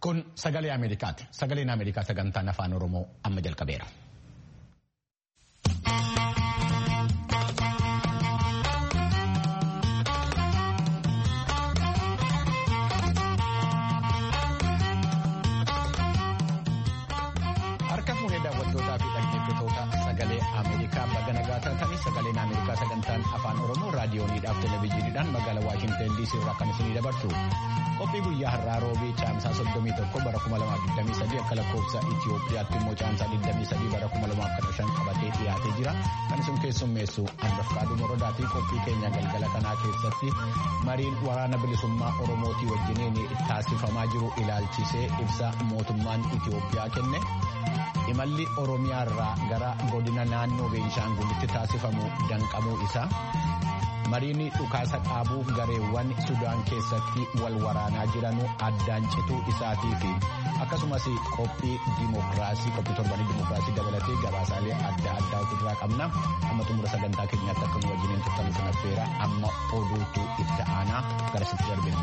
Kun sagalee Ameerikaati. Sagaleen Ameerikaa sagantaan afaan Oromoo amma jalqabeera. Harka fuunee daawwattootaa fi dhaggeeffattoota sagalee Ameerikaa baga nagaa taatanii sagaleen Ameerikaa sagantaan afaan Oromoo raadiyooniidhaaf televezyiiniidhaan magaalaa Waashinten DC irraa kan isinii dabarsu. Qophii guyyaa har'aa roobii caamsaa 31 bara 2023 akka lakkoofsa Itiyoophiyaatti immoo caamsaa 23 bara 2015 qabatee dhiyaatee jira. Kan isin keessummeessu Anbafqaaduu Morodaa fi qophii keenya galgala kanaa keessatti mariin waraana bilisummaa Oromootii wajjiniin taasifamaa jiru ilaalchisee ibsa mootummaan Itiyoophiyaa kenne. Imalli Oromiyaa irraa gara godina naannoo Beenshaangulitti taasifamu danqamuu isaa. mariin dhukaasa dhaabuu gareewwan sudaan keessatti wal waraanaa jiranuu addaan cituu isaatii fi akkasumas qophii dimokiraasii qophii torbanii dimokiraasii dabalatee gabaasaalee adda addaa ofirraa qabna amma xumura sagantaa keenyaatti akka nu wajjiniin turtan sana affeera amma oduutu itti aanaa gara sitti darbina.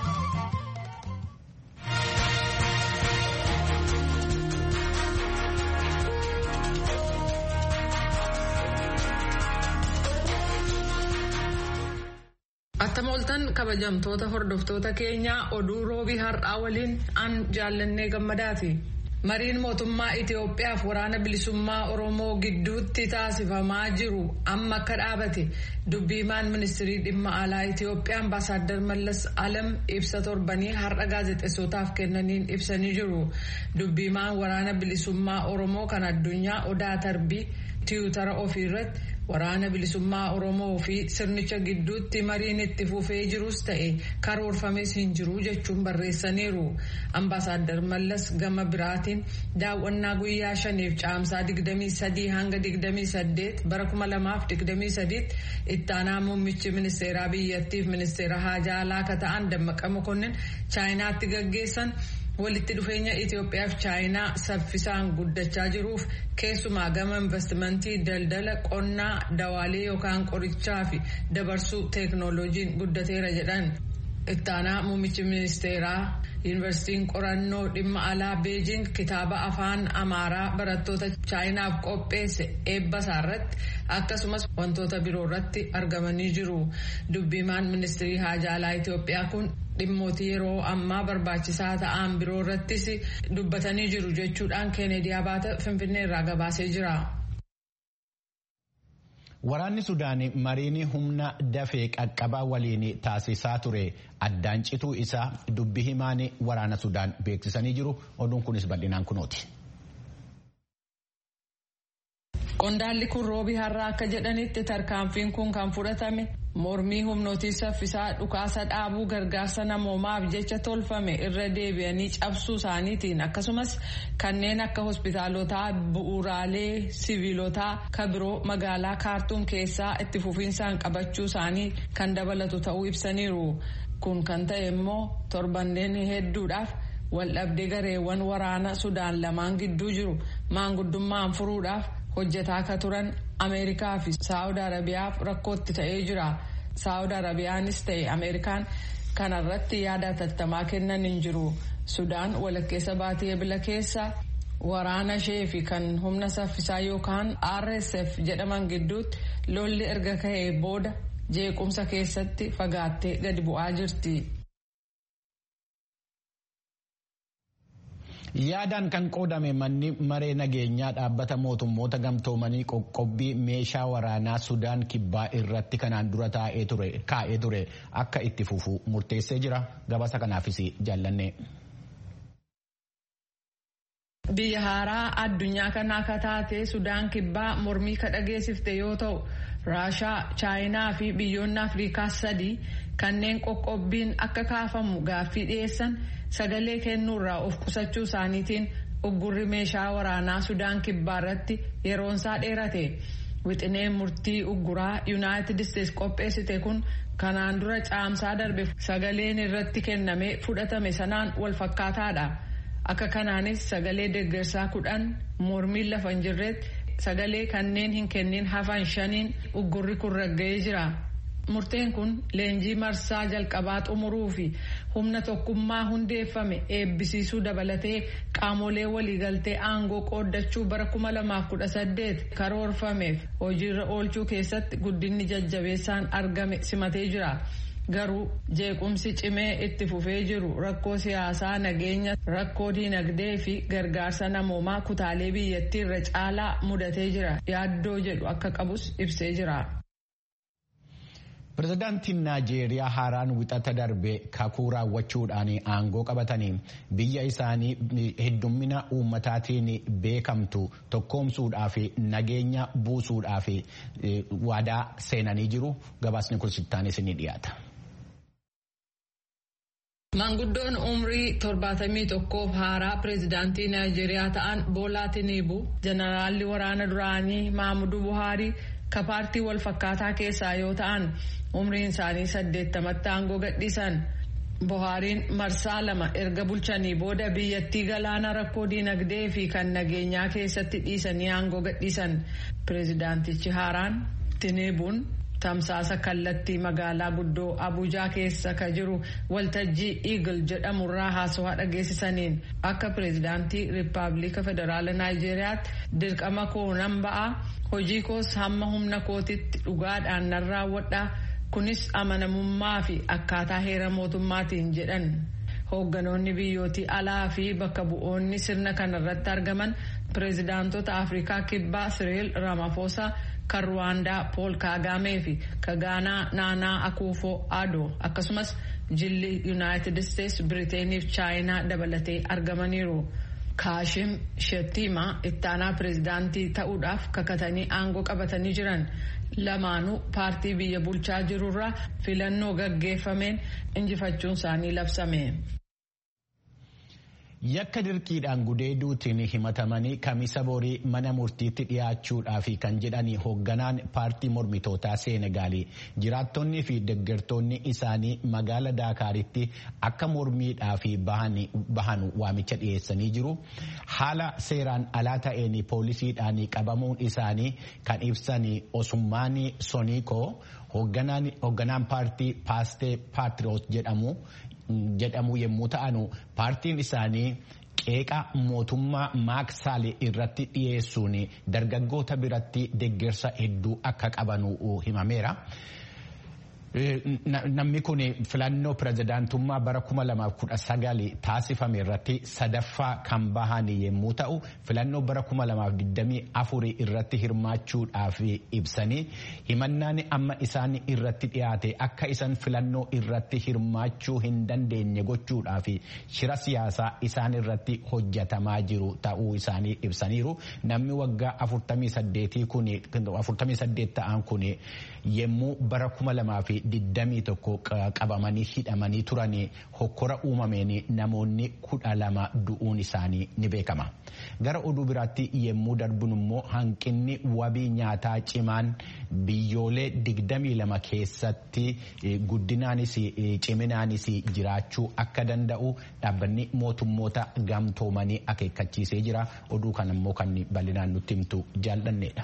Attama oltan kabajamtoota hordoftoota keenyaa oduu roobii har'aa waliin an jaallannee gammadaati. Mariin mootummaa Itiyoophiyaaf waraana bilisummaa Oromoo gidduutti taasifamaa jiru amma akka dhaabate dubbiimaan ministirii dhimma alaa Itiyoophiyaa ambaasaaddar Mallas Alam ibsa torbanii har'a gaazexeessootaaf kennaniin ibsanii jiru. Dubbiimaan waraana bilisummaa Oromoo kan addunyaa Odaa Tarbii tiwutara ofii irratti waraana bilisummaa Oromoo fi sirnicha gidduutti mariin itti fufee jirus ta'e karoorfames hin jiru jechuun barreessaniiru. Ambaasaaddar Mallas gama biraatiin daawwannaa guyyaa shaniif caamsaa 23 hanga 28 bara 2023 itti aanaa muummichi ministeeraa biyyattiif ministeera haajaa alaa akka ta'an Dammaqa Mokonnin chaayinaatti gaggeessan. walitti dhufeenya Itoophiyaa fi Chaayinaa saffisaan guddachaa jiruuf keessumaa gama investimentii daldala qonnaa dawaalee yookaan qorichaa fi dabarsuu teeknooloojiin guddateera jedhan. Ittaanaa muummichi ministeeraa yuunivarsiitiin qorannoo dhimma alaa beejing kitaaba afaan amaaraa barattoota chaayinaaf qopheesse eebba isaarratti akkasumas wantoota biroo irratti argamanii jiru. Dubbiimaan ministirii haajaa alaa Itoophiyaa kun dhimmootii yeroo ammaa barbaachisaa ta'an biroo irrattis dubbatanii jiru jechuudhaan keeneedii abaata finfinnee irraa gabaasee jira. Waraanni Sudaan mariin humna dafee qaqqabaa waliin taasisaa ture addaan cituu isaa dubbi himaan waraana Sudaan beeksisanii jiru. Oduun kunis bal'inaan kunooti. Qondaalli kun roobii har'aa akka jedhanitti tarkaanfiin kun kan fudhatame mormii humnootii saffisaa dhukaasa dhaabuu gargaarsa namoomaaf jecha tolfame irra deebi'anii cabsuu isaaniitiin akkasumas kanneen akka hospitaalotaa bu'uuraalee siviilotaa kan biroo magaalaa kaartuum keessaa itti fufiinsaan qabachuu isaanii kan dabalatu ta'uu ibsaniiru kun kan ta'e immoo torbanneen hedduudhaaf waldhabdee gareewwan waraana sudaan lamaan gidduu jiru maanguddummaan furuudhaaf. hojjetaa akka turan ameerikaa fi saawud arabiyaaf rakkootti ta'ee jira saawud arabiyaanis ta'e ameerikaan kanarratti yaada hatattamaa kennan hin jiru sudaan walakkeessa baatii ebila keessa waraana ishee fi kan humna saffisaa yookaan rsf jedhaman gidduutti lolli erga ka'ee booda jeequmsa keessatti fagaattee gadi bu'aa jirti. Yaadaan kan qoodame manni maree nageenyaa dhaabbata mootummoota gamtoomanii qoqqobbii meeshaa waraanaa Sudaan kibbaa irratti kanaan dura kaa'ee ture akka itti fufu murteessee jira. Gabaasa kanaafis jaallanne. Biyya haaraa addunyaa kanaa akka taate Sudaan kibbaa mormii ka dhageessifte yoo ta'u Raashaa, Chaayinaa fi biyyoonni Afrikaa sadii kanneen qoqqobbiin akka kaafamu gaaffii dhiyeessan sagalee kennuurraa of qusachuu isaaniitiin uggurri meeshaa waraanaa Sudaan kibbaa irratti yeroonsaa dheerate. Wixineen murtii ugguraa Yuunaayitid Isteets qopheessite kun kanaan dura caamsaa darbe sagaleen irratti kennamee fudhatame sanaan wal fakkaataadha. Akka kanaanis sagalee deeggarsaa kudhan mormiin lafa hin jirretti sagalee kanneen hin kennin hafan shaniin uggurri kun ragga'ee jira. Murteen kun leenjii marsaa jalqabaa xumuruu fi humna tokkummaa hundeeffame eebbisiisuu dabalatee qaamolee waliigaltee aangoo qooddachuu bara 2018 karoorfameef hojiirra oolchuu keessatti guddinni jajjabeessaan argame simatee jira. Garuu jeequmsi cimee itti fufee jiru rakkoo siyaasaa nageenya rakkoo diinagdee fi gargaarsa namoomaa kutaalee biyyattii irra caalaa mudatee jira yaaddoo jedhu akka qabus ibsee jira. Pireezidaantiin Naajeeriyaa haaraan wixata darbe kakuu raawwachuudhaan aangoo qabatanii biyya isaanii heddummina uummataatiin beekamtu tokkoomsuudhaa fi nageenya buusuudhaa fi waadaa seenanii jiru. Gabaasni kun sittaanis ni dhiyaata. Maanguddoon umrii torbaatamii tokkoof haaraa pireezidaantii Naayijeeriyaa ta'an Boolaa Tiniibu jeneraalli waraana duraanii Maamuduu Buhaarii ka paartii wal fakkaataa keessaa yoo ta'an umriin isaanii saddeettamatti aangoo gadhiisan. Buhaariin marsaa lama erga bulchanii booda biyyattii galaana rakkoo diinagdee fi kan nageenyaa keessatti dhiisanii aangoo gadhiisan. Pireezidaantichi haaraan Tiniibuun. Tamsaasa kallattii magaalaa guddoo Abuujaa keessa ka jiru waltajjii Eagle jedhamurraa haasawaa dhageessisaniin akka pireezidaantii Rippaabilika Federaala Naayijeeriyaatti dirqama koo nan ba'a hojii koos hamma humna kootitti dhugaadhaan nan raawwadha kunis amanamummaa fi akkaataa heera mootummaatiin jedhan. Hoogganoonni biyyootii alaa fi bakka bu'oonni sirna kanarratti argaman pireezidaantota Afrikaa Kibbaa Siriil Ramaphosa. kan ruwaandaa pool kaagamee fi kan gaanaa naanaa akuufoo adoo akkasumas jilli yuunaayitid isteetsi biriteenii fi chaayinaa dabalatee argamaniiru. kaashim shettimaa ittaanaa pireezidaantii ta'uudhaaf kakatanii aangoo qabatanii jiran lamaanuu paartii biyya bulchaa jirurraa filannoo gaggeeffameen injifachuun isaanii labsame. Yakka dirqiidhaan gudeeduutiin himatamanii kamisa borii mana murtiitti dhiyaachuudhaaf kan jedhani hoogganaan paartii mormitootaa Seenegaalii jiraattonnii fi deeggartoonni isaanii magaala Daakaaritti akka mormiidhaaf bahan waamicha dhiyeessanii jiru. Haala seeraan alaa ta'een poolisiidhaan qabamuun isaanii kan ibsan Osummaan Soniikoo hoogganaan paartii Paastee Paatriyoot jedhamu. jedhamu yommuu ta'anu paartiin isaanii qeeqa mootummaa maaksaali irratti dhiyeessuun dargaggoota biratti deeggarsa hedduu akka qabanu himameera. Namni kun filannoo pirezidaantummaa bara 2019 taasifame irratti sadaffaa kan bahan yommuu ta'u filannoo bara 2024 irratti hirmaachuudhaaf ibsanii himannaan amma isaan irratti dhiyaate akka isaan filannoo irratti hirmaachuu hin dandeenye gochuudhaaf shira siyaasaa isaan irratti hojjetamaa jiru ta'uu isaanii ibsaniiru namni waggaa 48 ta'an kun yommuu bara 2000 digdamii tokko qabamanii hidhamanii turanii hokkora uumameen namoonni kudha lama du'uun isaanii ni beekama. Gara oduu biraatti yommuu darbun immoo hanqinni wabii nyaataa cimaan biyyoolee digdamii lama keessatti guddinaanis ciminaanis jiraachuu akka danda'u dhaabbanni mootummoota gamtoomanii akeekkachiisee jira. Oduu kan immoo kan bal'inaan nutti himtu jaallanneedha.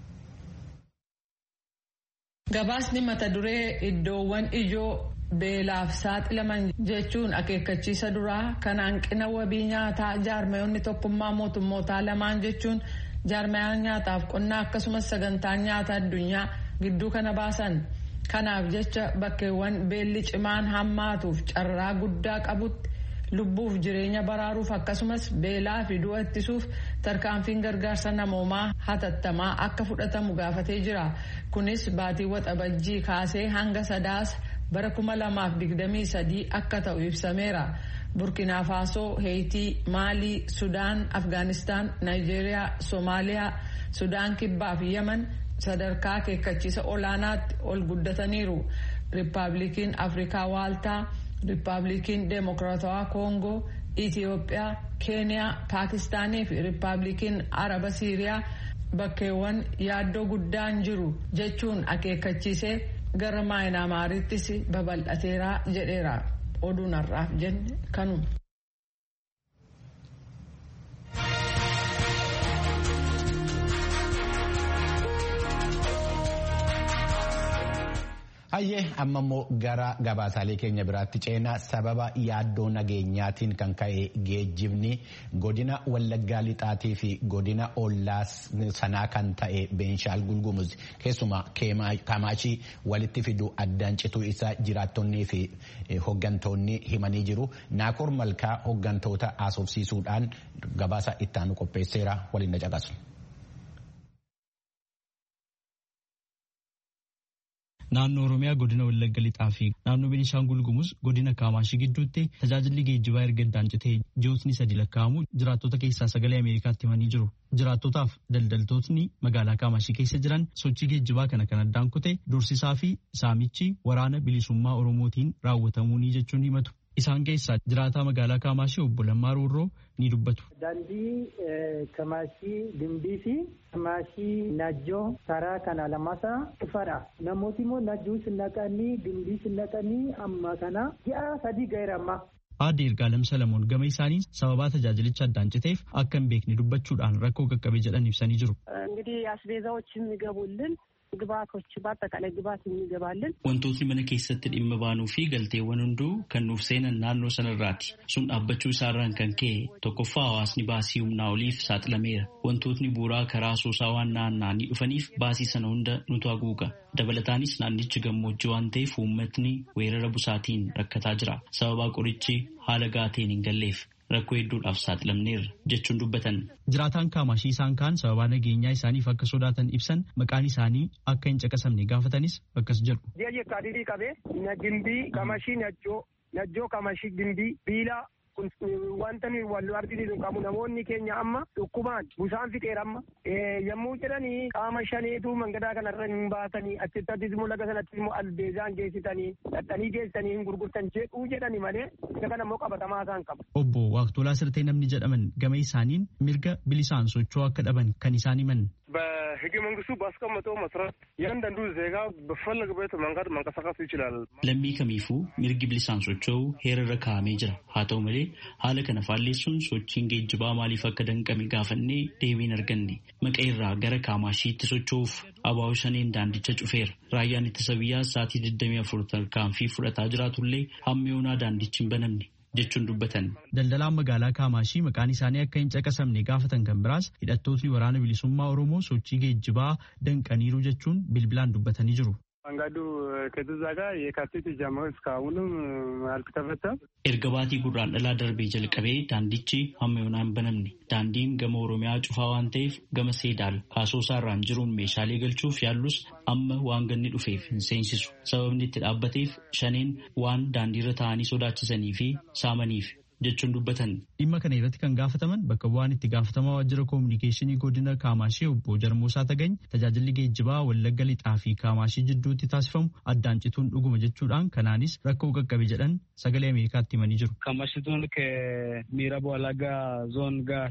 Gabaasni mata duree iddoowwan ijoo beelaaf saaxilaman jechuun akeekkachiisa duraa kan hanqina wabii nyaataa jaarmayonni tokkummaa mootummootaa lamaan jechuun jaarmayaan nyaataaf qonnaa akkasumas sagantaan nyaata addunyaa gidduu kana baasan. Kanaaf jecha bakkeewwan beelli cimaan hammaatuuf carraa guddaa qabutti lubbuuf jireenya baraaruuf akkasumas beelaa fi du'a ittisuuf tarkaanfiin gargaarsa namoomaa hatattamaa akka fudhatamu gaafatee jira. Kunis baatii waxabajjii kaasee hanga sadaasa bara kuma lamaaf digdamii sadii akka ta'u ibsameera. Burkina Faasoo, Heeyitii, Maalii, Sudaan, Afgaanistaan, Naayijeeriyaa, Soomaaliyaa, Sudaan Kibbaa fi Yemen sadarkaa akeekkachiisa olaanaatti ol guddataniiru. Riippaabilikiin Afrikaa Waaltaa, Riippaabilikiin Deemokiraatawaa Koongoo, Itiyoophiyaa, Keeniyaa, Paakistaanii fi Riippaabilikiin Araba Siiriyaa bakkeewwan yaaddoo guddaan jiru jechuun akeekkachiisee gara maayinaamaarittis babal'ateera jedheera. Oduun har'aaf jenne kanuma. Hayyee amma immoo gara gabaasaalee keenya biraatti ceenaa sababa yaaddoo nageenyaatiin kan ka'e geejjibni godina Wallaggaa Lixaatii fi godina Ollaa sanaa kan ta'e Beenshaangul Gumuz keessumaa Kamaashii walitti fidu addaan cituu isaa jiraattonnii fi hoggantoonni himanii jiru. Naakoor Malkaa hoggantoota haasofsiisuudhaan gabaasa ittaanu qopheesseera waliin na caqasu. naannoo oromiyaa godina wallagga lixaa fi naannoo beenishaangul gumuz godina kaamaashii gidduutti tajaajilli geejjibaa erga addaan citee ji'ootni sadi lakkaa'amu jiraattota keessaa sagalee ameerikaatti himanii jiru jiraattotaaf daldaltootni magaalaa kaamaashii keessa jiran sochii geejjibaa kana kan addaan kute dursisaa fi saamichi waraana bilisummaa oromootiin raawwatamuunii jechuun himatu isaan keessaa jiraataa magaalaa kaamaashii obbo Lammaa Roorroo ni dubbatu. Daandii Kamaashii Dimbii fi Kamaashii Najjoo karaa kana lamasaa dhufadha. Namooti immoo Najjoo sinnaqanii Dimbii sinnaqanii amma kana ji'a sadii ga'eera amma. Aadde Ergaalem Salamoon gama isaanii sababaa tajaajilicha addaan citeef akka hin beekne dubbachuudhaan rakkoo qaqqabe jedhan ibsanii jiru. እንግዲህ አስቤዛዎች የሚገቡልን ግብአቶች በአጠቃላይ ግብአት የሚገባልን wantootni mana keessatti dhimma baanuu fi galteewwan hunduu kan nuuf seenan naannoo sanarraati sun dhaabbachuu isaarraan kan ka'e tokkoffaa hawaasni baasii humnaa oliif saaxilameera wantootni bu'uuraa karaa soosaa waan naanna'anii dhufaniif baasii sana hunda nutu haguuga dabalataanis naannichi gammoojjii waan ta'eef uummatni weerara busaatiin rakkataa jira sababaa qorichi haala gaateen hin galleef rakkoo hedduudhaaf saaxilamneerra jechuun dubbatan. Jiraataan kaamashii isaan kaan sababaa nageenyaa isaaniif akka sodaatan ibsan maqaan isaanii akka hin caqasamne gaafatanis akkas jedhu. Ji'a jechaadhii qabee na gimbii kamashii najjoo najjoo kamashii gimbii biilaa wanta wal argisiisu qabu namoonni keenya amma dhukkubaan busaan fixeera amma yommuu jedhanii qaama shaneetu mangadaa kanarra hin baasanii achittattis immoo laga sanattis immoo albeezaan geessitanii dhadhanii geessanii hin gurgurtan jedhuu jedhani malee isa kana immoo qabatamaa isaan qabu. Obbo Waaqtolaa Sirtee namni jedhaman gama isaaniin mirga bilisaan socho'uu akka dhaban kan isaan himan. በህገ መንግስቱ ባስቀመጠው መሰረት እያንዳንዱ ዜጋ በፈለገበት መንገድ መንቀሳቀስ ይችላል። Lammii kamiifuu mirgi bilisaan socho'uu heerarra kaa'amee jira. Haa ta'u malee haala kana faalleessuun sochiin geejjibaa maaliif akka danqame gaafannee deebii hin arganne. Maqa irraa gara Kaamashiitti socho'uuf abaa'oo shaneen daandicha cufeera. Raayyaan ittisa biyyaa sa'aatii 24 tarkaanfii fudhataa jiraatullee hamma yoonaa daandichi hin banamne. jechuun dubbatan. Daldalaan magaalaa Kaamaashii maqaan isaanii akka hin caqasamne gaafatan kan biraas hidhattootni waraana bilisummaa Oromoo sochii geejjibaa danqaniiru jechuun bilbilaan dubbatanii jiru. መንገዱ ከዛ ጋር የካቲት ጀምሮ እስካሁንም አልተከፈተም። Erga baatii gurraan dhalaa darbee jalqabee daandichi hamma yoonaa hin banamne. Daandiin gama Oromiyaa cufaa waan ta'eef gama Seedaal kaasoosaarraan jiruun meeshaalee galchuuf yaallus amma waan ganni dhufeef hin seensisu. Sababni itti dhaabbateef shaneen waan daandiirra taa'anii sodaachisanii fi saamaniif jechuun dubbatan. Dhimma kana irratti kan gaafataman bakka bu'aan itti gaafatamaa waajjira koominikeeshinii godina Kaamaashee obbo Jarmoosaa Tagany tajaajilli geejjibaa Wallagga Lixaa fi Kaamaashee jidduutti taasifamu addaan cituun dhuguma jechuudhaan kanaanis rakkoo qaqqabe jedhan sagalee Ameerikaatti himanii jiru. ካማሺ ዞን ከምዕራብ ወለጋ ዞን ጋር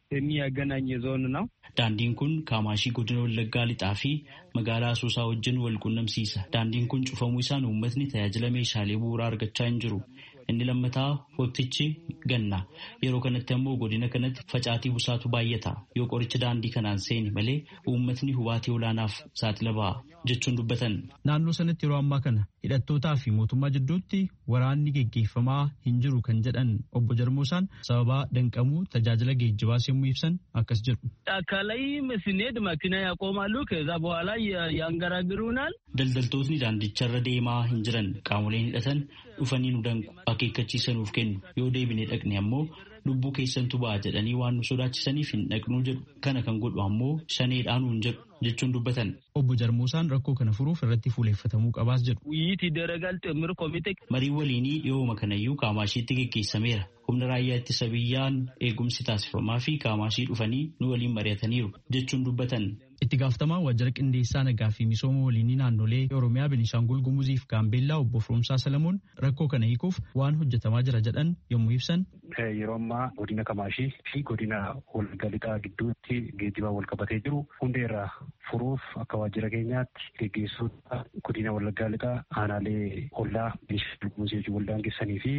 የሚያገናኝ ዞን ነው። Daandiin kun Kaamaashii godina Wallaggaa Lixaa fi magaalaa Asoosaa wajjin wal qunnamsiisa. Daandiin kun cufamuu isaan uummatni tajaajila meeshaalee bu'uuraa argachaa hin jiru. Inni lammataa waqtichi ganna. Yeroo kanatti ammoo godina kanatti facaatii busaatu baay'ata. Yoo qoricha daandii kanaan seeni malee uummatni hubaatii olaanaaf saaxila ba'a jechuun dubbatan. Naannoo sanatti yeroo ammaa kana hidhattootaa fi mootummaa jidduutti waraanni geggeeffamaa hin jiru kan jedhan obbo Jarmoosaan sababaa danqamuu tajaajila geejjibaas yommuu ibsan akkas jedhu. ጫካ ላይ ስንሄድ መኪና ያቆማሉ። ከዛ በኋላ ያንገራግሩናል። Daldaltootni daandicharra deemaa hin jiran qaamoleen hidhatan dhufanii nu danqu akeekkachiisa nuuf kennu yoo deebine dhaqne ammoo lubbuu keessantu ba'a jedhanii waan nu sodaachisaniif hin dhaqnuu jedhu kana kan godhu ammoo shaneedhaan hin jedhu jechuun dubbatan. Obbo Jarmoosaan rakkoo kana furuuf irratti fuuleeffatamuu qabaas jedhu. ውይይት ይደረጋል። ጥምር ኮሚቴ Marii waliinii dhiyooma kanayyuu Kaamaashiitti geggeessameera. Humna raayyaa ittisa biyyaan eegumsi taasifamaa fi Kaamaashii dhufanii nu waliin mari'ataniiru jechuun dubbatan. Itti gaafatamaa waajjira qindeessaa nagaa fi misooma waliinii naannolee Oromiyaa, Beenishaangul Gumuzii fi Gaambeellaa obbo Firoomsaa Salamoon rakkoo kana hiikuuf waan hojjetamaa jira jedhan yommuu ibsan. Yeroo ammaa godina Kamaashii fi godina Wallagga Lixaa gidduutti geejjibaan wal qabatee jiru hundeerraa furuuf akka waajjira keenyaatti geggeessuudha godina Wallaggaa Lixaa aanaalee ollaa Beenishaangul Gumuzii wajjin wal daangessanii fi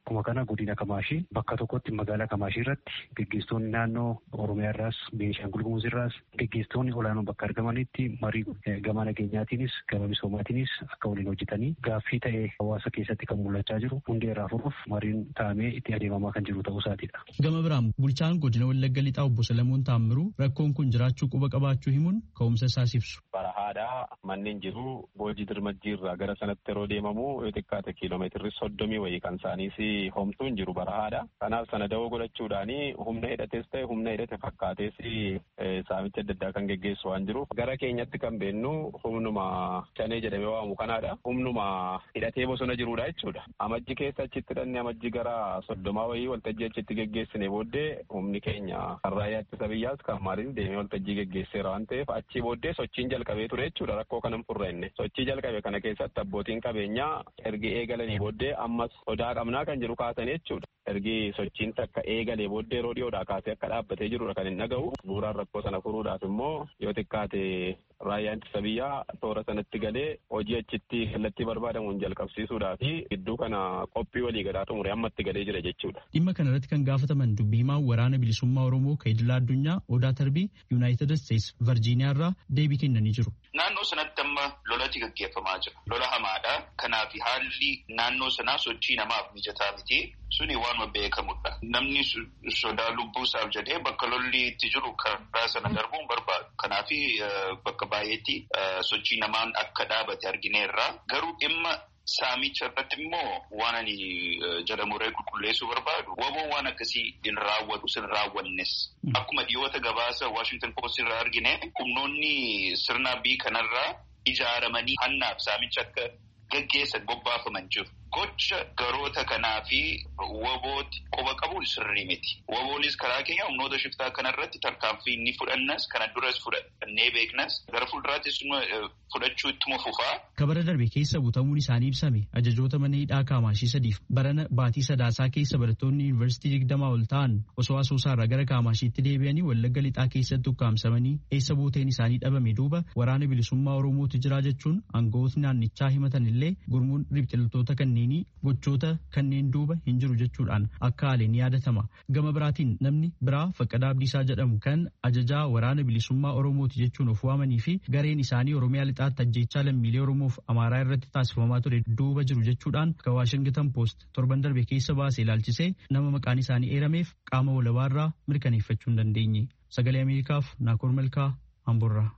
Akkuma kana godina Kamaashii bakka tokkotti magaalaa Kamaashii irratti gaggeessitoonni naannoo Oromiyaa irraas Beenishaangul Gumuz irraas gaggeessitoonni olaanoo bakka argamanitti marii gama nageenyaatiinis gama misoomaatiinis akka waliin hojjetanii gaaffii ta'ee hawaasa keessatti kan mul'achaa jiru hundee irraa furuuf mariin taa'amee itti adeemamaa kan jiru ta'uu isaatiidha. Gama biraan bulchaan godina Wallagga Lixaa obbo Salamuun Taammiruu rakkoon kun jiraachuu quba qabaachuu himuun ka'umsa isaas ibsu. Barahaadhaa manneen jiru boojii dirmajjii irraa gara sanatti yeroo deemamu yoo xiqqaate kiiloomeetirri soddomii wayii kan isaaniis homtuun jiru barahaadha. Kanaaf sana dawoo godhachuudhaani humna hidhates ta'e humna hidhate fakkaatees saamicha adda addaa kan geggeessu waan jiruuf gara keenyatti kan beennu humnuma shanee jedhamee waamu kanaadha. Humnuma hidhatee bosona jirudha jechuudha. Amajji keessa achitti hidhanne amajji gara soddomaa wayii waltajjii achitti geggeessine booddee humni keenya kan raayyaa ittisa biyyaas kan maaliin deemee waltajjii geggeesseera waan ta'eef achii booddee sochiin jalqabee ture jechuudha rakkoo kanan furrenne. Sochii jalqabe kana keessatti abbootiin qabeenyaa ergi eegalanii booddee ammas sodaa qabnaa kan jedhu kaasan jechuudha. Ergi sochiin takka eegalee booddee yeroo dhiyoodhaa kaasee akka dhaabbatee jirudha kan hin dhaga'u. Bu'uuraan rakkoo sana furuudhaaf immoo yoo xiqqaate raayyaan ittisa biyyaa toora sanatti galee hojii achitti kallattii barbaadamuun jalqabsiisuudhaa fi gidduu kana qophii walii galaa xumure ammatti galee jira jechuudha. Dhimma kana irratti kan gaafataman dubbii himaa waraana bilisummaa Oromoo kan idilaa addunyaa Odaa Tarbii Yuunaayitid Isteets Virjiiniyaa irraa deebii kennanii jiru. Naannoo sanatti amma lolati gaggeeffamaa jira. Lola hamaadha. Kanaaf haalli naannoo sanaa sochii namaaf mijataa miti. Suni waanuma beekamudha. Namni sodaa lubbuusaaf jedhee bakka lolli itti jiru karaa sana darbuun barbaadu. Kanaaf bakka baay'eetti sochii namaan akka dhaabate argineerra. Garuu dhimma saamicha irratti immoo waan ani jedhamuree qulqulleessuu barbaadu waboon waan akkasii hin raawwatu sin raawwannes akkuma dhiyoota gabaasa Washington Post irraa argine humnoonni sirna bii kanarraa ijaaramanii hannaaf saamicha akka gaggeessan bobbaafaman jiru. Gocha garoota kanaa fi wabooti quba qabuun sirrii miti. Waboonis karaa keenya humnoota shiftaa kanarratti tarkaanfii inni fudhannas kana duras fudhannee beeknas gara fuulduraattis fudhachuu ittuma fufaa. Kabara darbe keessa butamuun isaanii ibsame ajajoota mana hidhaa kaamaashii sadiif barana baatii sadaasaa keessa barattoonni yuunivarsiitii digdamaa ol ta'an osoo asoosaarraa gara kaamaashiitti deebi'anii wallagga lixaa keessatti ukkaamsamanii eessa buuteen isaanii dhabame duuba waraana bilisummaa oromootu jira jechuun aangawootni naannichaa himatan illee gurmuun ribxiltoota kanneenii gochoota kanneen duuba hin jiru jechuudhaan akka haale ni yaadatama. Gama biraatiin namni biraa Faqqadaa Abdiisaa jedhamu kan ajajaa waraana bilisummaa oromooti jechuun of waamanii fi gareen isaanii oromiyaa lixaatti ajjeechaa lammiilee oromoof amaaraa irratti taasifamaa ture duuba jiru jechuudhaan akka waashingitan poost torban darbe keessa baasee ilaalchisee nama maqaan isaanii eerameef qaama walabaarraa mirkaneeffachuu hin dandeenye. Sagalee Ameerikaaf Naakoor Malkaa Hamburraa.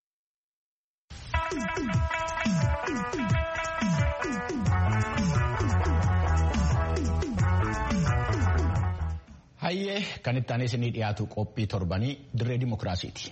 Hayyee kan itti aanee isinii dhiyaatu qophii torbanii dirree dimokiraasiiti.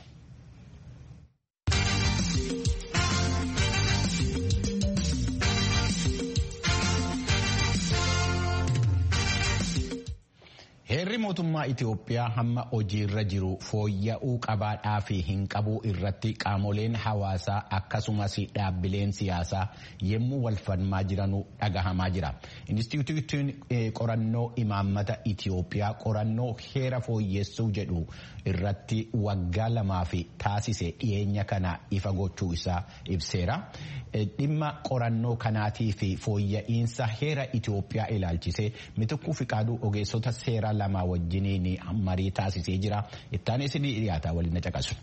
Heerri mootummaa Itoophiyaa hamma hojiirra jiru fooyya'uu qabaadhaa fi hin qabuu irratti qaamoleen hawaasaa akkasumas dhaabbileen siyaasaa yemmuu wal falmaa jiranuu dhagahamaa jira. Inistituutiin qorannoo imaammata Itoophiyaa qorannoo heera fooyyessuu jedhu irratti waggaa lamaa fi taasise dhiyeenya kana ifa gochuu isaa ibseera. Dhimma qorannoo kanaatii fi fooyya'iinsa heera Itoophiyaa ilaalchisee mitikkuu fiqaaduu ogeessota seeraa lama wajjiniin marii taasisee jira. Ittaanee isinii dhiyaataa waliin na caqasu.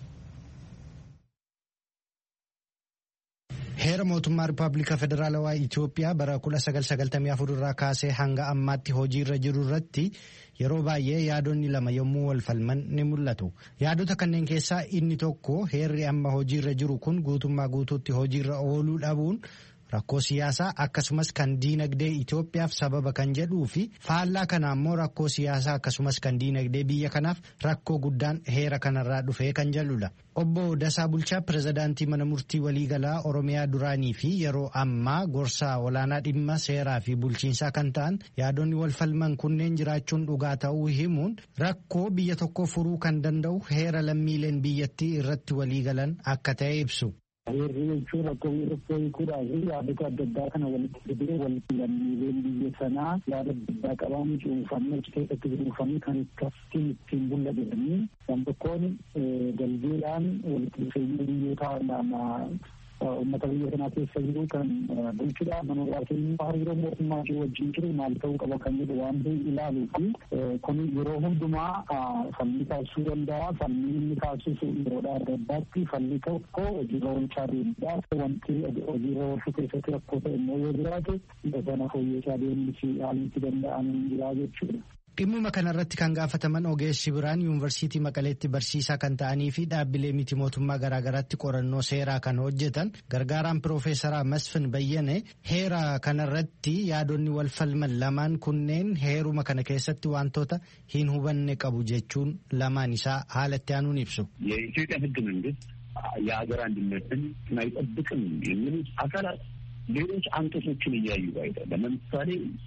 Heera mootummaa Rippaabilika Federaalawaa Itoophiyaa bara 1994 irraa kaasee hanga ammaatti hojiirra jiru irratti yeroo baay'ee yaadonni lama yommuu wal falman ni mul'atu. Yaadota kanneen keessaa inni tokko heerri amma hojiirra jiru kun guutummaa guutuutti hojiirra ooluu dhabuun rakkoo siyaasaa akkasumas kan diinagdee Itoophiyaaf sababa kan jedhuu fi faallaa kana ammoo rakkoo siyaasaa akkasumas kan diinagdee biyya kanaaf rakkoo guddaan heera kanarraa dhufee kan jedhudha. Obbo Dasaa Bulchaa pirezidaantii mana murtii waliigalaa Oromiyaa duraanii fi yeroo ammaa gorsaa olaanaa dhimma seeraa fi bulchiinsaa kan ta'an yaadonni wal falman kunneen jiraachuun dhugaa ta'uu himuun rakkoo biyya tokko furuu kan danda'u heera lammiileen biyyattii irratti waliigalan akka ta'e ibsu. Heerri jechuun rakkoo biyya tokkoo hiikuudhaa fi yaadota adda addaa kana walitti fidee walitti lammiileen biyya sanaa yaada adda addaa qaban cuunfamee achi keessatti cuunfamee kan akkasiin ittiin bulla jedhanii kan tokkoon galgeedhaan walitti dhufeenya biyyoota lama uummata biyya kanaa keessa jiru kan bulchudha manooraa keenya hariiroo mootummaa ishee wajjin jiru maal ta'uu qaba kan jedhu waan ilaaluu fi kun yeroo hundumaa falli taasisuu danda'a falli inni taasisu yeroodhaa adda addaatti falli tokko hojiirra oolchaa deemudha wanti hojiirra oolchuu keessatti rakkoo ta'e immoo yoo jiraate sana fooyyessaa deemsi haalli danda'an jira jechuudha. Dhimmuma kanarratti kan gaafataman ogeessi biraan yuunivarsiitii Maqaleetti barsiisaa kan ta'anii fi dhaabbilee miti mootummaa garaagaraatti qorannoo seeraa kan hojjetan gargaaraan piroofeesaraa Masfin Bayyane heera kanarratti yaadonni wal falman lamaan kunneen heeruma kana keessatti wantoota hin hubanne qabu jechuun lamaan isaa haalatti aanuun ibsu. የኢትዮጵያ ሕገ መንግስት የሀገር አንድነትን አይጠብቅም የሚሉት አካላት ሌሎች አንቀጾችን እያዩ አይደለም። ለምሳሌ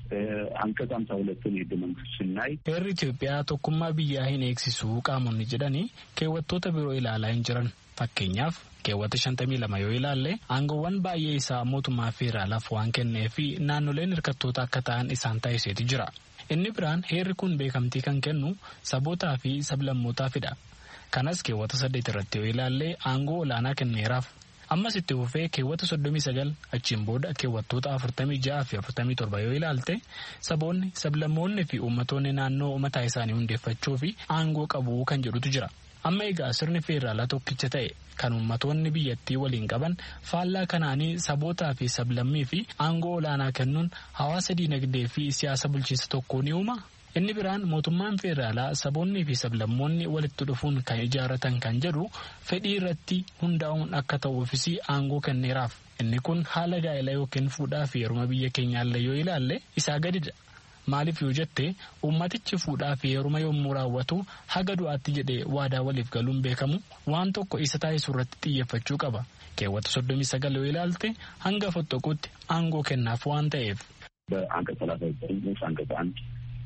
አንቀጽ ሀምሳ ሁለትን የህገ መንግስት ስናይ heerri Itoophiyaa tokkummaa biyyaa hin eegsisu qaamonni jedhanii keewwattoota biroo ilaalaa hin jiran fakkeenyaaf keewwata shantamii lama yoo ilaalle aangoowwan baay'ee isaa mootummaa federaalaaf waan kennee fi naannoleen hirkattoota akka ta'an isaan taasiseeti jira. Inni biraan heerri kun beekamtii kan kennu sabootaa fi sablammootaafidha. Kanas keewwata saddeet irratti yoo ilaalle aangoo olaanaa kenneeraaf. ammas itti fufee keewwata soddomii sagal achiin booda keewwattoota afurtamii ja'a fi afurtamii torba yoo ilaalte saboonni sablammoonni fi uummattoonni naannoo mataa isaanii hundeeffachuu fi aangoo qabu kan jedhutu jira. amma egaa sirni feeraalaa tokkicha ta'e kan uummattoonni biyyattii waliin qaban faallaa kanaanii sabootaa fi sablammii fi aangoo olaanaa kennuun hawaasa diinagdee fi siyaasa bulchiinsa tokkoo ni uuma. inni biraan mootummaan feeraalaa saboonnii fi sablammoonni walitti dhufuun kan ijaarratan kan jedhu fedhii irratti hundaa'uun akka ta'uufis aangoo kenneeraaf inni kun haala gaa'elaa yookiin fuudhaa fi heeruma biyya keenyaallee yoo ilaalle isaa gadidha. Maaliif yoo jette uummatichi fuudhaa fi heeruma yommuu raawwatu haga du'aatti jedhee waadaa waliif galuun beekamu waan tokko isa taasisu irratti xiyyeeffachuu qaba. Keewwata soddomii sagal yoo ilaalte hanga fottoquutti aangoo kennaaf waan ta'eef. በአንቀጽ ሰላሳ ዘጠኝ ንዑስ አንቀጽ አንድ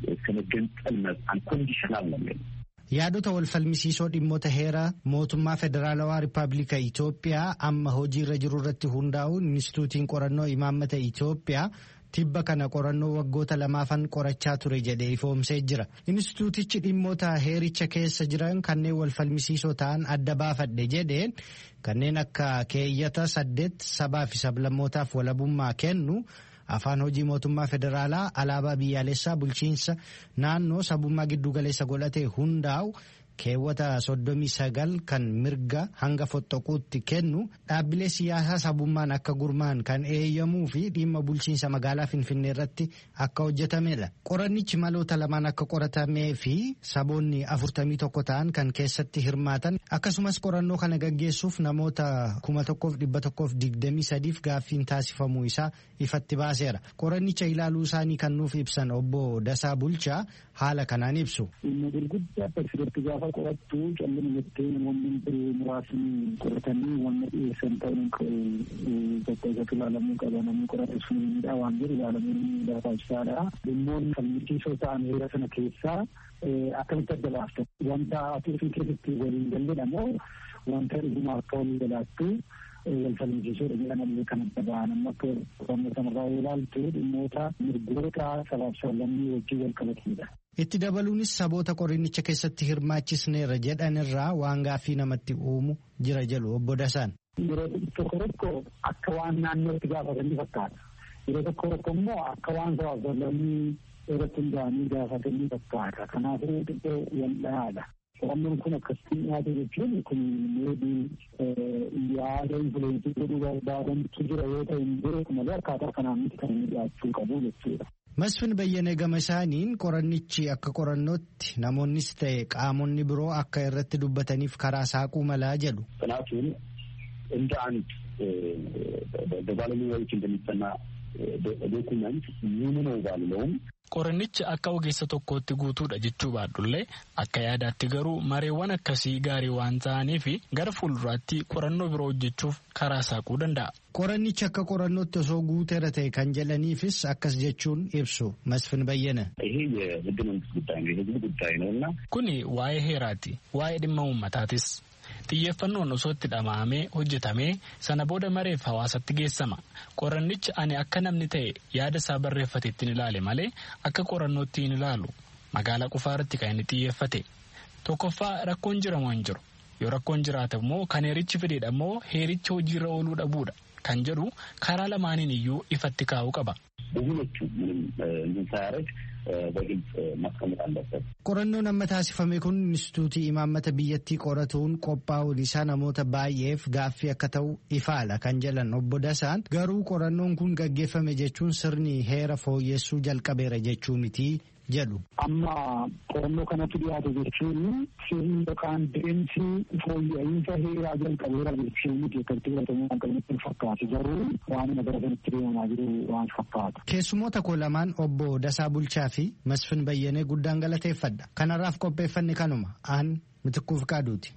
ከመገንጠል መብት አንኮንዲሽናል ነው የሚለው yaadota wal falmisiisoo dhimmoota heera mootummaa federaalawaa rippaabilika Itoophiyaa amma hojiirra jiru irratti hundaa'uun inistituutiin qorannoo imaammata Itoophiyaa tibba kana qorannoo waggoota lamaafan qorachaa ture jedhee ifoomsee jira. Inistituutichi dhimmoota heericha keessa jiran kanneen wal falmisiisoo ta'an adda baafadhe jedheen kanneen akka keeyyata saddeet sabaa fi sablammootaaf walabummaa kennu. afaan hojii mootummaa federaalaa alaabaa biyyaalessaa bulchiinsa naannoo sabummaa giddugaleessa godhate hundaa'u keewwata soddomii sagal kan mirga hanga fottoquutti kennu dhaabbilee siyaasaa sabummaan akka gurmaan kan eeyyamuu fi dhimma bulchiinsa magaalaa finfinnee irratti akka hojjetamedha. Qorannichi maloota lamaan akka qoratamee fi saboonni afurtamii tokko ta'an kan keessatti hirmaatan akkasumas qorannoo kana gaggeessuuf namoota kuma tokkoof dhibba tokkoof digdamii sadiif gaaffiin taasifamuu isaa ifatti baaseera. Qorannicha ilaaluu isaanii kan nuuf ibsan obbo Dasaa Bulchaa haala kanaan ibsu. qorattu callina jettee namoonni muraasni qoratanii wanna dhiyeessan ta'uun tokko isatti ilaalamuu qaba namni qorate sun miidhaa waan jiru ilaalamuun barbaachisaadha. Dhimmoonni falmisiisoo ta'an heera sana keessaa akkamitti adda baaftan wanta ati ofii keessatti waliin galledha moo wanta dhuguma akka walii galaattu wal falmisiisuudha jedhamallee kan adda ba'an amma akka qorannoo sanarraa ilaaltu dhimmoota mirgoota sabaaf sablammii wajjin wal qabatanidha. Itti dabaluunis saboota qorannicha keessatti hirmaachisneerra jedhanirraa waan gaaffii namatti uumu jira jedhu obbo Dasaan. Yeroo tokko tokko akka waan naannootti gaafatanii fakkaata. Yeroo tokko tokko immoo akka waan sabaaf sablammii irratti hundaa'anii gaafatanii fakkaata. Kanaafuu xiqqoo wal dhahaadha. Qorannoon kun akkasitti dhiyaate jechuun kun meedii yaada infuleensii godhuu barbaadantu jira yoo ta'e hin jiru malee akkaataa kanaan miti kan inni dhiyaachuu qabu jechuudha. Masfin Bayyanee gama isaaniin qorannichi akka qorannootti namoonnis ta'e qaamonni biroo akka irratti dubbataniif karaa saaquu malaa jedhu. ጥናቱን እንደ አንድ በባለሙያዎች እንደሚጠና ዶኩመንት ሙሉ ነው ባልለውም Qorannichi akka ogeessa tokkootti guutuudha jechuu baadhullee akka yaadaatti garuu mareewwan akkasii gaarii waan ta'anii fi gara fuulduraatti qorannoo biroo hojjechuuf karaa saaquu danda'a. Qorannichi akka qorannootti osoo guuteera ta'e kan jedhaniifis akkas jechuun ibsu Masfin Bayyana. ይሄ የህገ መንግስት ጉዳይ ነው፣ የህዝብ ጉዳይ ነው እና Kuni waa'ee heeraati, waa'ee dhimma uummataatis. Xiyyeeffannoon osoo itti dhama'amee hojjetamee sana booda mareef hawaasatti geessama. Qorannichi ani akka namni ta'e yaada isaa barreeffate ittiin ilaale malee akka qorannootti hin ilaalu. Magaalaa qofaa irratti kan inni xiyyeeffate. Tokkoffaa rakkoon jiramoo hin jiru. yoo rakkoon jiraate immoo kan heerichi fedheedha immoo heericha hojiirra ooluu dhabuudha kan jedhu karaa lamaaniin iyyuu ifatti kaa'uu qaba. ሁለቱ ምንም እንትን ሳያደርግ በግልጽ ማስቀመጥ አለበት። Qorannoon amma taasifame kun Inistituutii imaammata biyyattii qoratuun qophaa'uun isaa namoota baay'eef gaaffii akka ta'u ifaadha kan jedhan obbo Dasaan garuu qorannoon kun gaggeeffame jechuun sirni heera fooyyessuu jalqabeera jechuu miti jedhu. Amma qorannoo kanatti dhiyaate jechuun sirni yookaan deemsi fooyya'insa heeraa jalqabeera jechuun miti akkatti fudhatamuu kan qabanitti fakkaatu garuu waan gara kanatti deemaa jiru waan fakkaata. Keessumoota koo lamaan obbo Dasaa Bulchaa fi Masfin Bayyanee guddaan galateeffadha. Kanarraaf qopheeffanne kanuma aan mitikkuuf qaaduuti.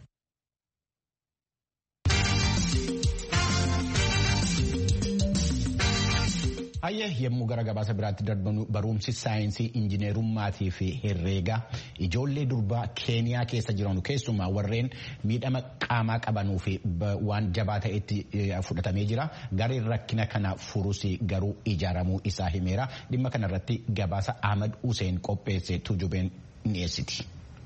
Hayyee yommuu gara gabaasa biraatti darbanu barumsi saayinsii injineerummaatii fi herreegaa ijoollee durbaa keeniyaa keessa jiran keessumaa warreen miidhama qaamaa qabanuu fi waan jabaa ta'etti fudhatamee jira. Gareen rakkina kana furus garuu ijaaramuu isaa himeera. Dhimma kanarratti gabaasa Ahmad Hussein qopheesse tujubeen dhiyeessiti.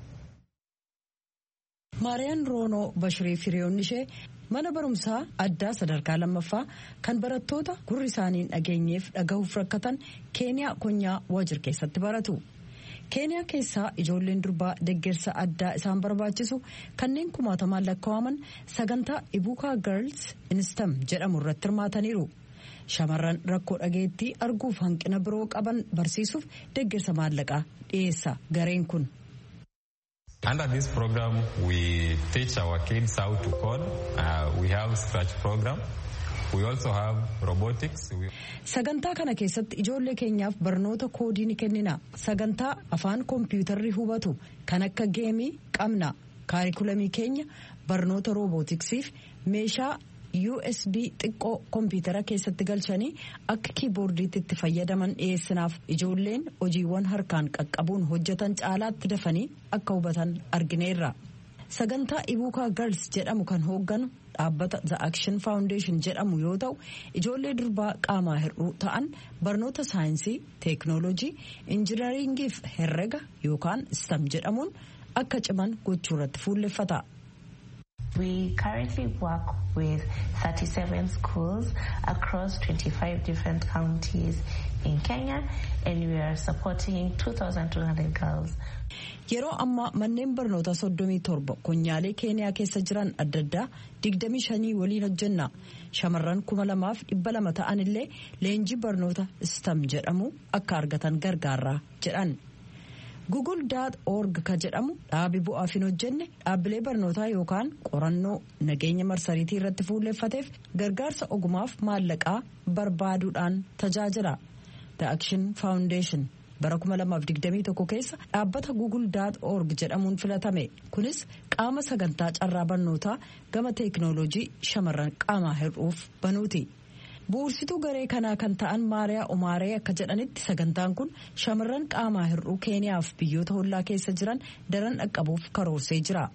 Maariyaan Roonoo Bashirii Firiyoonni ishee mana barumsaa addaa sadarkaa lammaffaa kan barattoota gurri isaaniin dhageenyeef dhagahuuf rakkatan keeniyaa konyaa waajir keessatti baratu. keeniyaa keessaa ijoolleen durbaa deggersa addaa isaan barbaachisu kanneen kumaatamaan lakkaa'aman sagantaa ibuukaa girls instam jedhamu irratti hirmaataniiru. shamarran rakkoo dhageettii arguuf hanqina biroo qaban barsiisuuf deggersa maallaqaa dhiyeessa gareen kun. Under this program, we teach our kids how to code. Uh, we have scratch program. We also have robotics. We... Sagantaa kana keessatti ijoollee keenyaaf barnoota koodii ni kennina. Sagantaa afaan kompiitarri hubatu kan akka geemii qabna. Kaarikulamii keenya barnoota roobootiksiif meeshaa USB xiqqoo kompiitara keessatti galchanii akka kiiboordiitti itti fayyadaman dhiyeessinaaf ijoolleen hojiiwwan harkaan qaqqabuun hojjetan caalaatti dafanii akka hubatan argineerra. Sagantaa Ibuukaa Girls jedhamu kan hoogganu dhaabbata The Action Foundation jedhamu yoo ta'u ijoollee durbaa qaamaa hir'uu ta'an barnoota saayinsii, teeknooloojii, injinaringii fi herrega yookaan STEM jedhamuun akka ciman gochuu irratti fuulleffata. We currently work with 37 schools across 25 different counties in Kenya and we are supporting 2,200 girls. Yeroo ammaa manneen barnootaa soddomii torba konyaalee keeniyaa keessa jiran adda addaa digdamii shanii waliin hojjenna. Shamarran kuma lamaaf dhibba lama ta'an illee leenjii barnoota STEM jedhamu akka argatan gargaarra jedhan. google.org ka jedhamu dhaabi bu'aaf hin hojjenne dhaabbilee barnootaa yookaan qorannoo nageenya marsariitii irratti fuulleeffateef gargaarsa ogumaaf maallaqaa barbaaduudhaan tajaajila. The Action Foundation bara 2021 keessa dhaabbata google.org jedhamuun filatame kunis qaama sagantaa carraa barnootaa gama teeknooloojii shamarran qaamaa hir'uuf banuuti. bu'ursituu garee kanaa kan ta'an maariyaa umaaree akka jedhanitti sagantaan kun shamarran qaamaa hir'uu keeniyaaf biyyoota hollaa keessa jiran daran dhaqqabuuf karoorsee jira.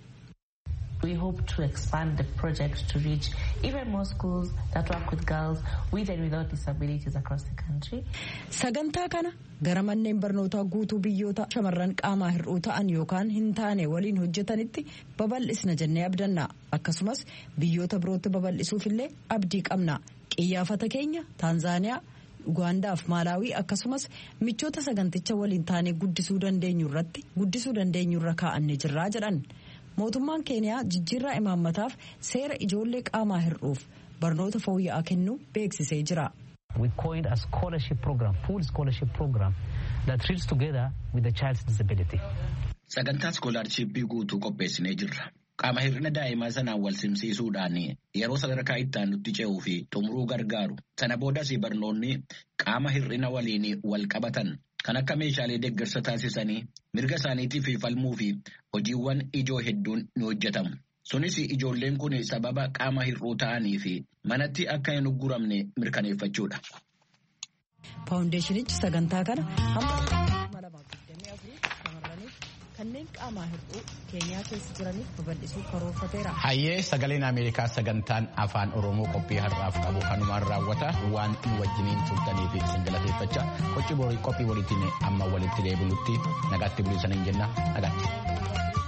We hope to expand the project to reach even more schools that work with girls with and without disabilities across the country. Sagantaa kana gara manneen barnootaa guutuu biyyoota shamarran qaamaa hir'uu ta'an yookaan hin taane waliin hojjetanitti babal'isna jennee abdanna. Akkasumas biyyoota birootti babal'isuuf illee abdii qabna. Qiyyaafata keenya Taanzaaniyaa, Ugaandaa fi Maalaawii akkasumas michoota saganticha waliin taanee guddisuu dandeenyu irratti guddisuu dandeenyu irra kaa'annee jirraa jedhan. Mootummaan Keeniyaa jijjiirraa imaammataaf seera ijoollee qaamaa hir'uuf barnoota fooyya'aa kennuu beeksisee jira. We coined a scholarship program, full scholarship program that reads together with the child's disability. Sagantaa iskoolaarshiippii guutuu qopheessinee jirra. Qaama hir'ina daa'imaa sanaan wal simsiisuudhaan yeroo sadarkaa itti aanutti ce'uu fi xumuruu gargaaru. Sana boodas barnoonni qaama hir'ina waliin wal qabatan kan akka meeshaalee deeggarsa taasisanii mirga isaaniitiif falmuu fi hojiiwwan ijoo hedduun ni hojjetamu. Sunis ijoolleen kun sababa qaama hir'uu ta'anii fi manatti akka hin ugguramne mirkaneeffachuudha. Faawundeeshinichi sagantaa kana kanneen qaamaa hir'uu keeniyaa keessa jiraniif babal'isuu karoorfateera. Hayyee sagaleen Ameerikaa sagantaan afaan Oromoo qophii har'aaf qabu kanumaan raawwata waan nu wajjiniin turtaniif isin galateeffachaa qophii boriitiin amma walitti deebinutti nagaatti buliisaniin jenna nagaatti.